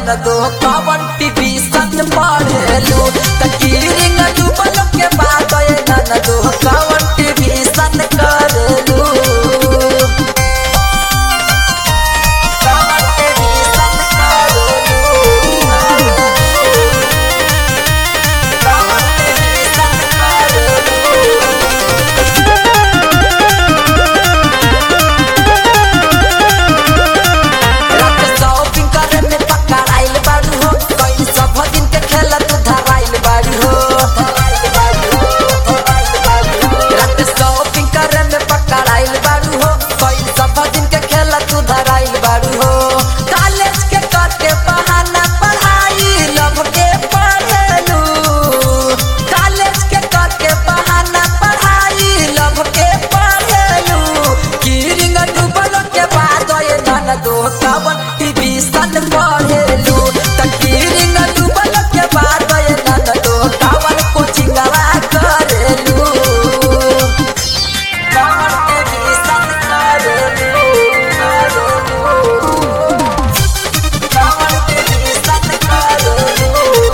नन दो कवन टीवी सन पढ़ेलू तकीरिंग डूबल के बाद ये नन दो कवन टीवी सन करेलू कवन टीवी सन करेलू कवन टीवी सन करेलू रात शॉपिंग करे में पकड़ाइल बाड़ू हो कई सब दिन के खेला तू धराइल बाड़ू हो रात शॉपिंग करे में पकड़ाइल बाड़ू हो कई सब दिन के खेला तू धराइल बाड़ू हो कॉलेज के करके बहाना पढ़ाई लभ के पढ़ेलू कॉलेज के करके बहाना पढ़ाई लभ के पढ़ेलू कीरिंग डूबल के बाद ये नन दो कवन टीवी सन पढ़ेलू त कीरिंग डूबल के बाद ये नन दो कवन कोचिंग करेलू कवन टीवी सन करेलू कवन टीवी सन करेलू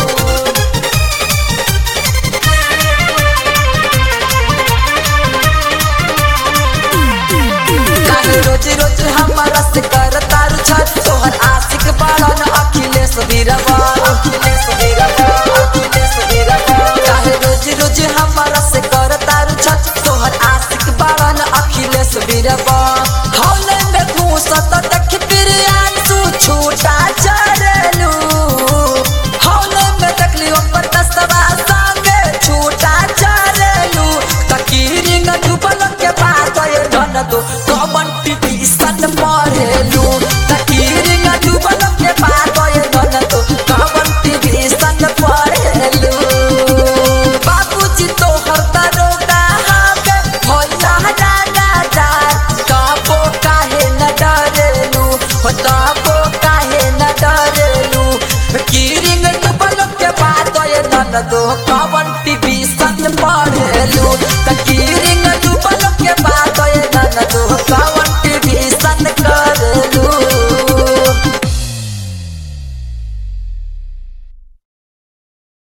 काहे रोज रोज हमारा से कर तारू छत तोहर आशिक बाड़न अखिलेश बीरवा अखिलेश बीरवा अखिलेश बीरवा काहे रोज रोज हमारा से कर तारू छत तोहर आशिक बाड़न अखिलेश बीरवा हौले में घूसत देख बिरियान तू छूटा चढ़लू हौले में देखली ऊपर दसवा संगे छूटा चढ़लू तकीरिंग डूबल के बाद ये धन दो कमन टीवी सन पढ़ेलू तकीरिंग डूबल के बाद ये धन दो कमन टीवी सन पढ़ेलू बाबूजी तो हर दरोगा हमे भोला डाला डार काबो काहे न डरेलू हो ताबो काहे न डरेलू कीरिंग डूबल के बाद ये धन दो